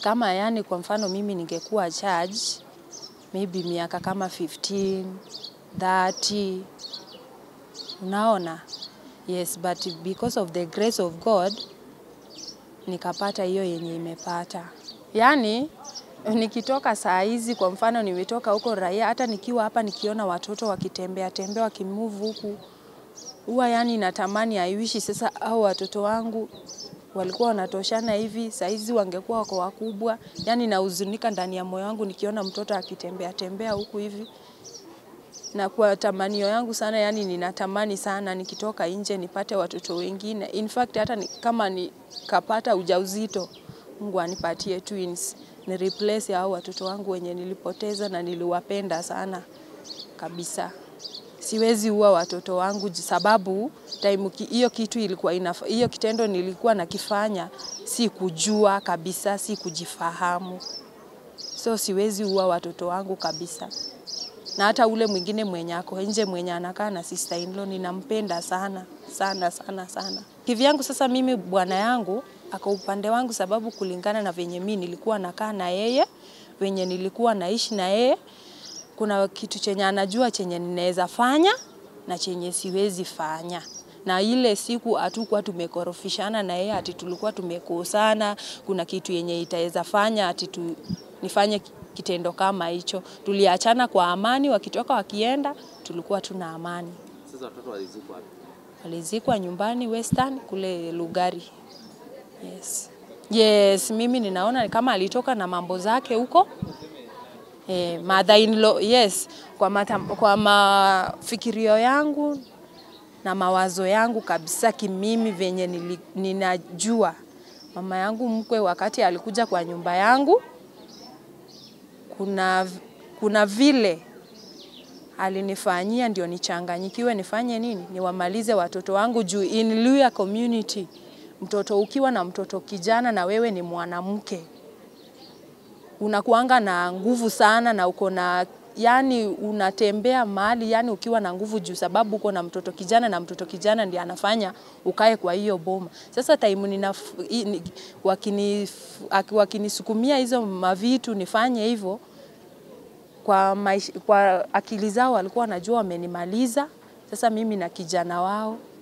kama yani, kwa mfano mimi ningekuwa charge maybe miaka kama 15 30, unaona yes, but because of the grace of God nikapata hiyo yenye imepata. Yani nikitoka saa hizi, kwa mfano nimetoka huko raia, hata nikiwa hapa nikiona watoto wakitembea tembea wakimove huku, huwa yani natamani aiwishi sasa au watoto wangu walikuwa wanatoshana hivi, saizi wangekuwa wako wakubwa. Yani nahuzunika ndani ya moyo wangu nikiona mtoto akitembea tembea huku hivi, na kwa tamanio yangu sana, yani ninatamani sana nikitoka nje nipate watoto wengine. In fact hata ni, kama nikapata ujauzito, Mungu anipatie twins ni replace hao watoto wangu wenye nilipoteza na niliwapenda sana kabisa. Siwezi ua watoto wangu sababu time hiyo kitu ilikuwa inaf, hiyo kitendo nilikuwa nakifanya si kujua kabisa, si kujifahamu, so siwezi ua watoto wangu kabisa. Na hata ule mwingine mwenye ako nje mwenye anakaa na sister in law ninampenda sana sana sana sana. Kivyangu sasa, mimi bwana yangu ako upande wangu, sababu kulingana na venye mimi nilikuwa nakaa na yeye, venye nilikuwa naishi na yeye kuna kitu chenye anajua chenye ninaweza fanya na chenye siwezi fanya, na ile siku hatukuwa tumekorofishana na yeye ati tulikuwa tumekosana, kuna kitu yenye itaweza fanya ati tu, nifanye kitendo kama hicho. Tuliachana kwa amani, wakitoka wakienda, tulikuwa tuna amani. Sasa watoto walizikwa wapi? Walizikwa nyumbani Western kule Lugari. Yes. Yes, mimi ninaona kama alitoka na mambo zake huko Eh, mother in law, yes, kwa, mata, kwa mafikirio yangu na mawazo yangu kabisa kimimi venye nili, ninajua mama yangu mkwe wakati alikuja kwa nyumba yangu, kuna, kuna vile alinifanyia ndio nichanganyikiwe, nifanye nini, niwamalize watoto wangu juu in Luya community, mtoto ukiwa na mtoto kijana na wewe ni mwanamke unakuanga na nguvu sana na uko na yani, unatembea mahali yani ukiwa na nguvu juu sababu uko na mtoto kijana, na mtoto kijana ndiye anafanya ukae kwa hiyo boma. Sasa time nina wakini wakinisukumia hizo mavitu nifanye hivyo kwa, maish, kwa akili zao walikuwa wanajua wamenimaliza. Sasa mimi na kijana wao